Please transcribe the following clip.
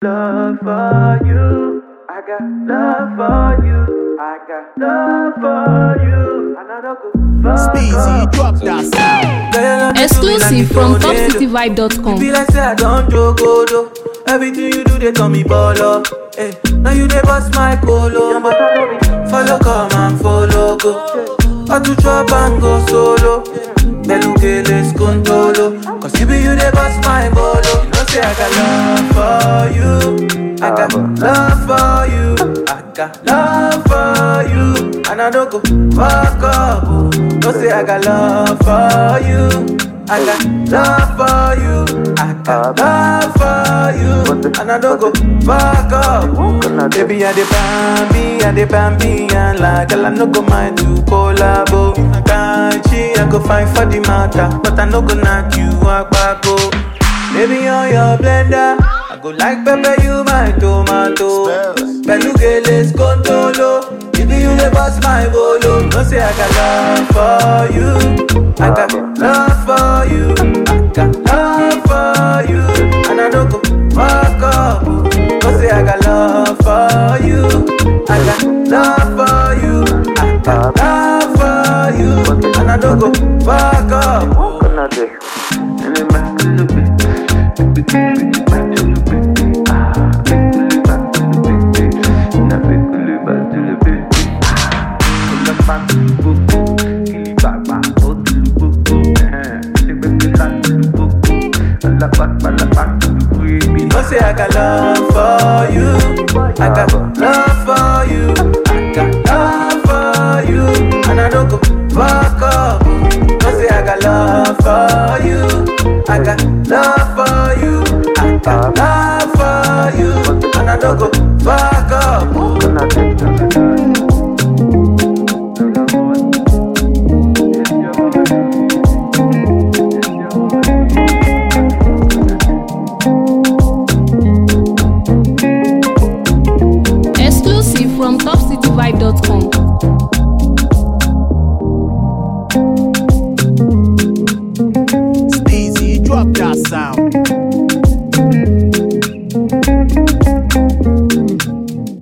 love for you. I got love for you. I got love for you. And I don't go fuck Speezy, up. drop that sound. Girl, you love me to me Exclusive like from the tornado. topcityvibe.com. It be like say I don't joke, oh, do. Everything you do, they call me baller. Hey, now you they bust my colo. Follow, come and follow, go. I to chop and go solo. Belugeles contolo. Cause you be you they bust my bolo. You know say I got love for you. I got love for you. I got love for you. And I don't go fuck up. oh. No say I got love for you. I got love for you. I got love for you. And I don't go fuck up. Baby, I dey bambi, I dey bambi, and like girl, I no go mind to collabo. Can't she? I go find for the matter, but I no go knock you out back go. Baby, on your blender, I go like pepper you my tomato. Belugeles contolo. If you the boss my bolo, no say I got love for you. I got love for you. I got love for you. And I don't go fuck up. No say I got love for you. I got love for you. I got love for you. And I don't go fuck up. You know say I got love for you. I got love for you. I got love for you. And I don't go fuck up. No say I got love for you. I got love for you. I got love for you. And I don't go fuck up.